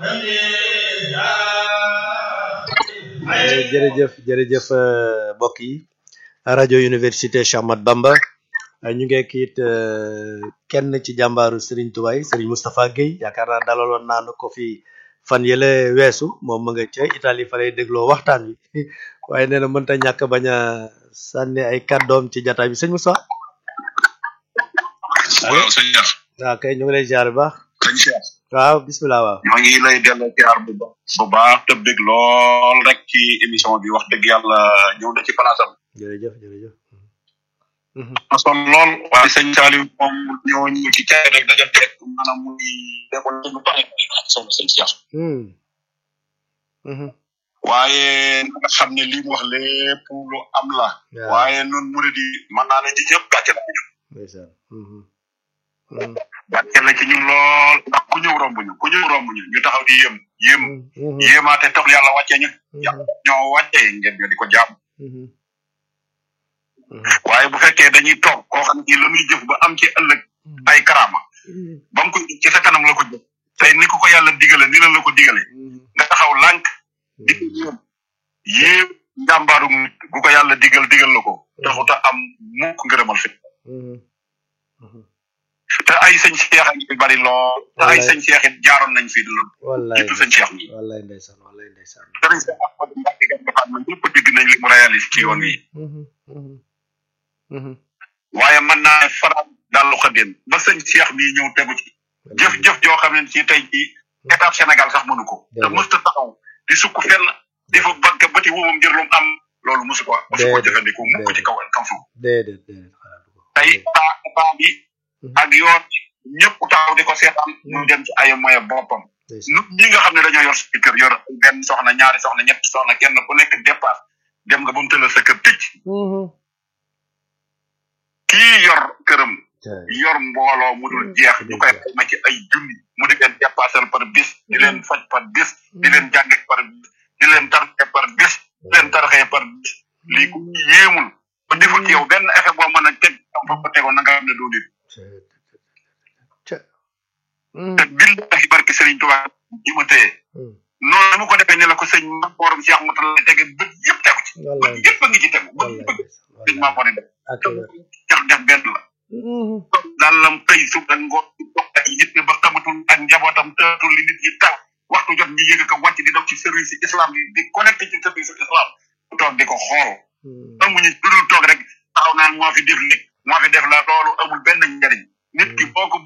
jërëjëf jërëjëf mbokk yi rajo université Cheikh Ahmadou Bamba ñu ngi kiit kenn ci jàmbaaru Serigne Touba yi Serigne Moustapha Guèye yaakaar naa dalaloon naa ko fi fan yële weesu moom ma nga ca Italie fa lay dégloo waxtaan wi waaye nee na mënta ñàkk bañ a sànni ay kàddoom ci jataay bi sëñ Moustapha. waaw sëñ Cheikh. waaw kay ñu ngi lay ziar bu baax. sëñ Cheikh. waaw bisimilah waaw. ñoo ngi lay delloo ziar bu baax. bu baax te bég lool rek ci émission bi wax dëgg yàlla ñëw na ci place am. jërëjëf jërëjëf. son lool waaye sëñ Saliou moom ñoo ñu ci caay rek daja teg maanaam muy defoon lu bari solo sëñ Cheikh. waaye na nga xam ne li mu wax lépp lu am la. waaye nun mu di mën naa ne ji ñëpp gàcce la ci ñun. ndeysaan. gàcce la ci ñun lool ndax ku ñëw romb ñu ku ñëw romb ñu ñu taxaw di yéem yéem yéemaate tax yàlla wàccee ñu ñoo wàccee ngeen ñoo di ko jaam waaye bu fekkee dañuy toog koo xam ne la muy jëf ba am ci ëllëg ay karaama ba mu ko ci sa kanam la ko jëf tey ni ko ko yàlla digale ni la la ko digale nga taxaw lànk di ko yéem yéem njàmbaaru nit bu ko yàlla digal digal la ko taxuta am mukk ngërëmal fi te ay sëñ Cheikh a ngi bari lool te ay sëñ Cheikh it jaaroon nañ fi lool wallaay jiitu sëñ Cheikh mi wallaay ndeysaan wallaay ndeysaan sëriñ Cheikh Ahmadou Mbacké Gaïndé Fatma ñëpp dégg nañ li mu réalise ci yoon wi waaye mën naa ne faral dallu xëddeen ba sëñ Cheikh mi ñëw tegu ci jëf-jëf joo xam ne ci tey ci étape Sénégal sax mënu ko te mësta taxaw di sukk fenn di fa banque bëti wumam ngir lu mu am loolu mosu ko mosu ko jëfandikoo mukk ci kaw kaw suuf déedéet déedéet xalaatu ko tey taa taa bi ak yoon ñëpp taxaw di ko seetaan mu dem ci ay moyen boppam nu ñi nga xam ne dañoo yor si kër yor benn soxna ñaari soxna ñetti soxna kenn ku nekk départ dem nga ba mu tëral sa kër tëj kii yor këram yor mbooloo mu dul jeex ñu koy xayma ci ay junni mu di leen dépassal par bis di leen faj par bis di leen jànge par bis di leen tarxe par bis di leen tarxee par bis lii ku yéemul ba deful ci yow benn effet boo mën a teg am fa ko tegoon na nga xam ne doo nit te billahi barke Serigne Touba ji ma téye noonu mu ko defee ni la ko sëñ ma borom Cheikh Mouta la tege bët yëpp tegu ci bët yëpp a ngi ci tegu bët yëpp sëñ maa bori def jax def benn la daal lam tey su ak ngoon dox ak yitte ba xamatul ak njabootam tëratul li nit ñi taw waxtu jot ñi yëg ko wàcc di dox ci service islam yi di connecté ci service islam bu toog di ko xool amuñu lu dul toog rek taxaw naan moo fi def nit moo fi def la loolu amul benn njariñ nit ki boo ko